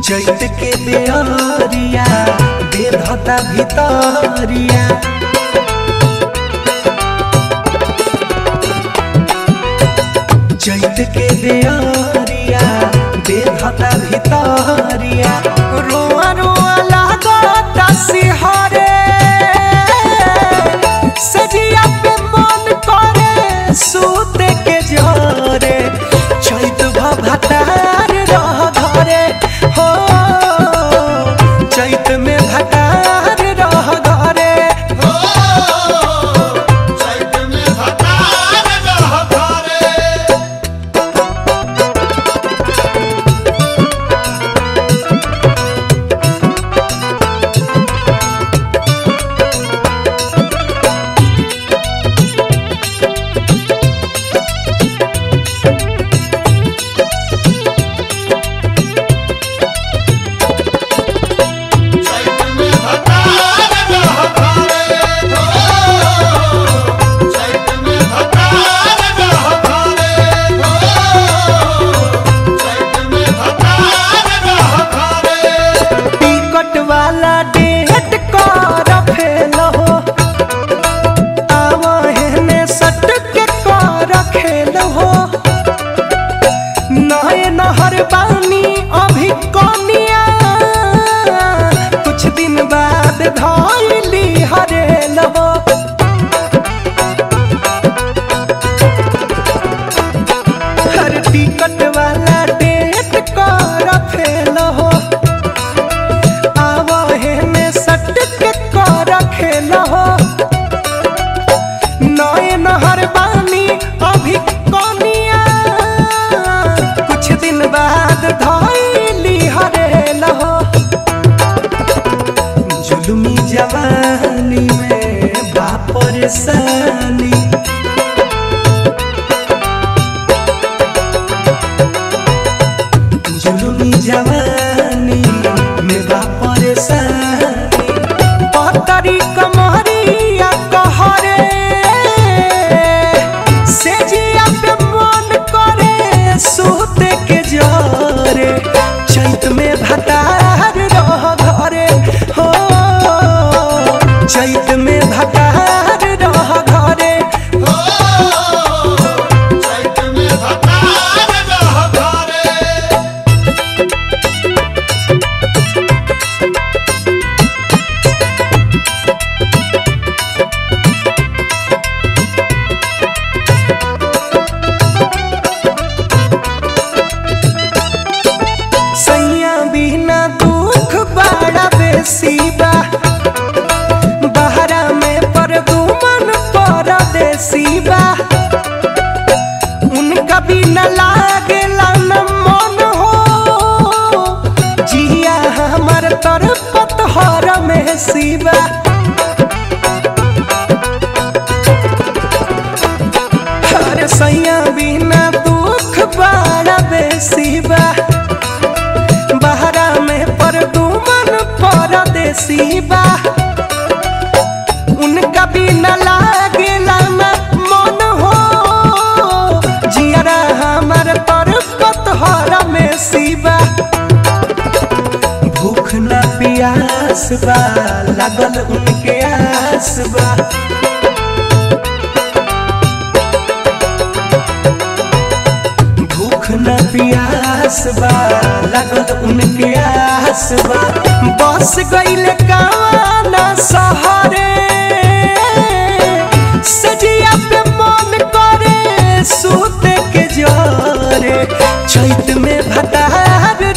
चैत के बेअरिया बेधता भितरिया चैत के बेअरिया बेधता भितरिया रोआ रोआ लागता सिहरे सजिया पे मन करे सूते के जरे चैत भतार रह घरे हो चैत में भतार रह घरे चैत में भतार रह घरे चैत में भतार रह घरे हो चैत में भतार रह घरे हो चैत में भतार रह घरे टिकट वाला डेट कर फेल हो आवहने सट के कर खेल हो नए नहर बानी अभी कनिया कुछ दिन बाद धैली हरेल हो हर टिकट वाला डेट कर फेल हो आवहे में सट के कर खेल हो नए नहर बानी अभी कनिया कुछ दिन बाद धैली हरेल हो जुलमी जवानी में बापर सानी जुलमी जवानी में बापर सानी पतरी कमरिया कहरे से जिया पे मन करे सूते के जरे चैत में भतार रह घरे हो चैत में भतार रह घरे चैत में भतार रह घरे सैया बिना दुख बड़ा बेसी बा बहरा में परदुमन परदेसी बा उनका बिना लागेला न मन हो जिया हमर तरपत हर में सिबा हर सैया बिना दुख बड़ा बेसी बा बहरा में परदुमन परदेसी बा उनका बिना लागेला न मन हो जियरा हमर पर पतहर में सिबा भूख न प्यास बा लागल उनके आस बा भूख न प्यास बा लागल उनके आस बा बस गईले कावाना सहरे सजिया पे मन करे सूते के जरे चैत में भतार